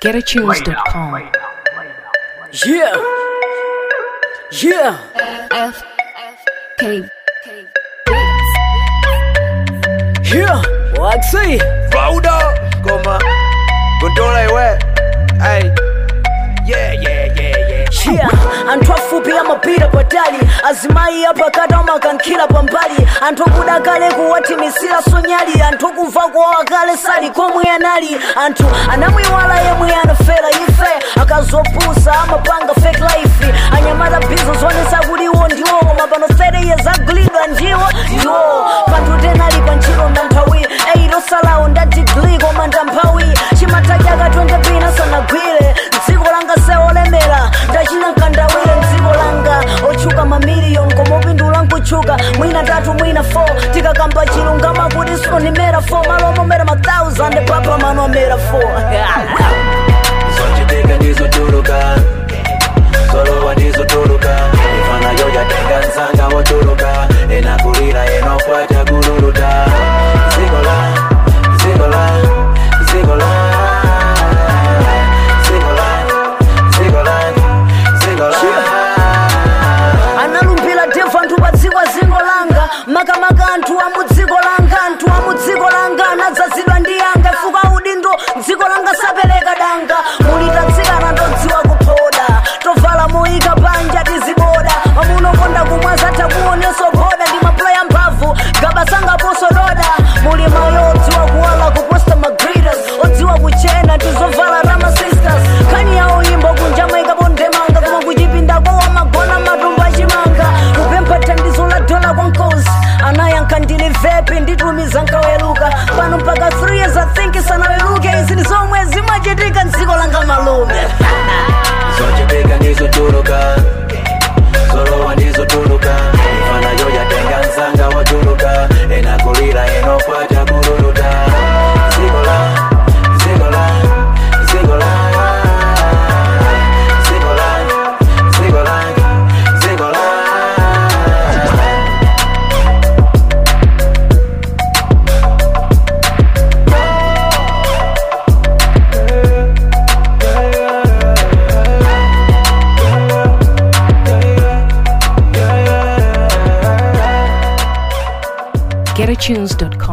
GetAtunes.com. Yeah. Yeah. F K Yeah. Waxy. Rauda, goma, gondola iwe. Ay, yeah, yeah, yeah, yeah. Yeah. anthu afupi amapita patali azimayi apakati amakankhira pambali anthu akuda kale kuwathimisira sonyali anthu akumva kuwawa kale sali komwe anali anthu anamwiwala yemwe anafera ife akazopusa amapanga fake life anyamata bizo zonesa kuti iwo ndiwo koma pano 30 years agulidwa ndiwo ndiwo panthu tenali pa ntchito ndanthawi eirosalawo nda digri koma ndamphawi chimatachaka 20 pina sanagwire dziko langa seolemera ndachina nkandawire mdziko langa otchuka mamiliyoni koma upindula nkutchuka mwina tatu mwina 4 tikakamba chilungama kuti sonimera 4 malo omomera ma 1000 papa mano amera 4 Zochitika ndizotuluka, solowa ndizotuluka. Ifana yoja tenga nsanga wotuluka, enakulira enokwata kululuta. Zigola, zigola, zigola. Zigola, zigola, zigola. analumbira devu anthu pa dziko zingo langa makamaka anthu a mu dziko langa anthu a mu dziko langa anadzazidwa ndi yanga fuka udindo dziko langa sapereka danga mulitatsikana ndodziwa kuphoda tovala moyika panja tiziboda mamunokonda kumwa zatha kuonenso boda ndi maplaya mphamvu gabasangaposo doda muli mayo odziwa kuwala kuposta magridas odziwa kuchena tizovala rama sisters khani yawo imbo kunja maikapo ndemanga koma kuchipinda kowa magona matumba achimanga kupempha thandizo la dola kwa nkosi anayankha ndili vepi nditumiza nkaweruka pano mpaka 3 years i think sanaweruke izi ndi zomwe zimachitika mdziko langa malume zochitika ndizotuluka solowa ndizotuluka ifana yoja tenga nsanga wotuluka enakulira enokwata kululuta zigola zigola zigola zigola zigola zigola GetAtunes.com.